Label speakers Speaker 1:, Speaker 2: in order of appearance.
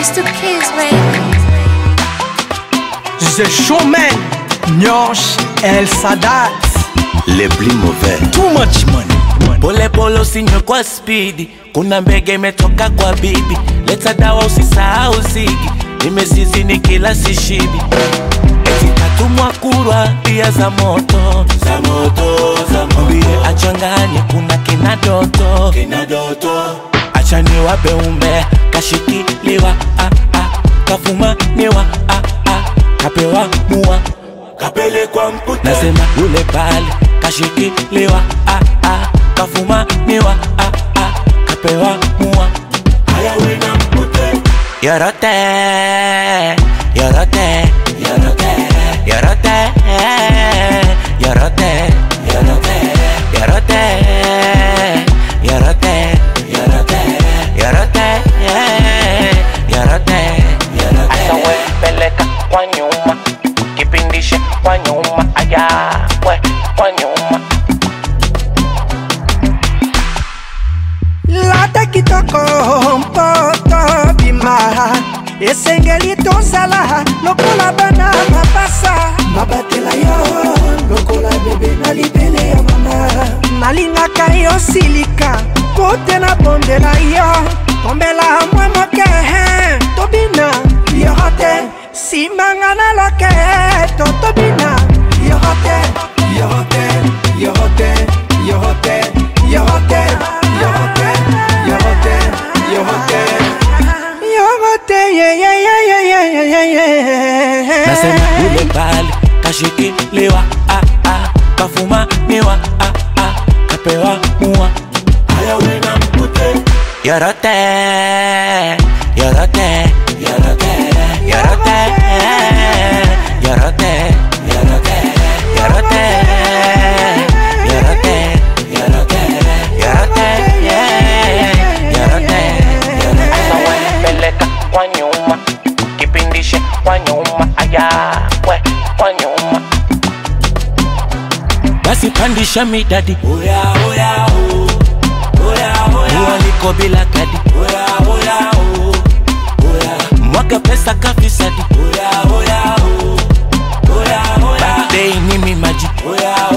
Speaker 1: It's the kids, baby.
Speaker 2: The Showman, Nyosh El Sadat,
Speaker 3: les plus mauvais.
Speaker 2: too much money.
Speaker 4: Pole pole usinywe kwa spidi, kuna mbege imetoka kwa bibi. Leta dawa usisahau zigi, nimezizi ni kila sishibi. Eti katumwa kurwa pia za moto za moto za moto. Mwambie achanganye kuna kina doto kina doto. Acha niwape umbe kashikiliwa ah, ah, kafumaniwa ah, ah, kapewa mua kapelekwa mputa. Nasema yule pale kashikiliwa ah, ah, kafumaniwa ah, ah, kapewa mua haya wena mpute yorote yorote yorote yorote yorote yorote yorote yorote yorote yorote yorote asa we peleka kwa nyuma kipindishe kwa nyuma aya we kwa nyuma
Speaker 2: lata kitoko mpoto bima esengeli tozala lokola bana mapasa
Speaker 5: mabatela yo lokola bebe na libele ya mama
Speaker 2: nalingaka yo silika po te nabondela yo tombela mwa moke tobina yoro te simanga na loke to tobina yoro te
Speaker 5: yoro te yoro te yoro te yoro te yoro te yoro te yoro te
Speaker 2: yoro te yeyeyeyeyeyeye
Speaker 4: nasema yule pale kashikiliwa ah, ah, kafumaniwa ah, ah, kapewa mua haya wena mpute yorote yorote yorote yorote yorote yorote yorote yorote yorote yorote yorote asa wanipeleka kwa nyuma kipindishe kwa nyuma aya we kwa nyuma basi pandisha midadi oya oya o oya oya ualiko bila kadi oya oya o oya mwaga pesa kafisadi oya oya o oya oya birthday ni mimaji oya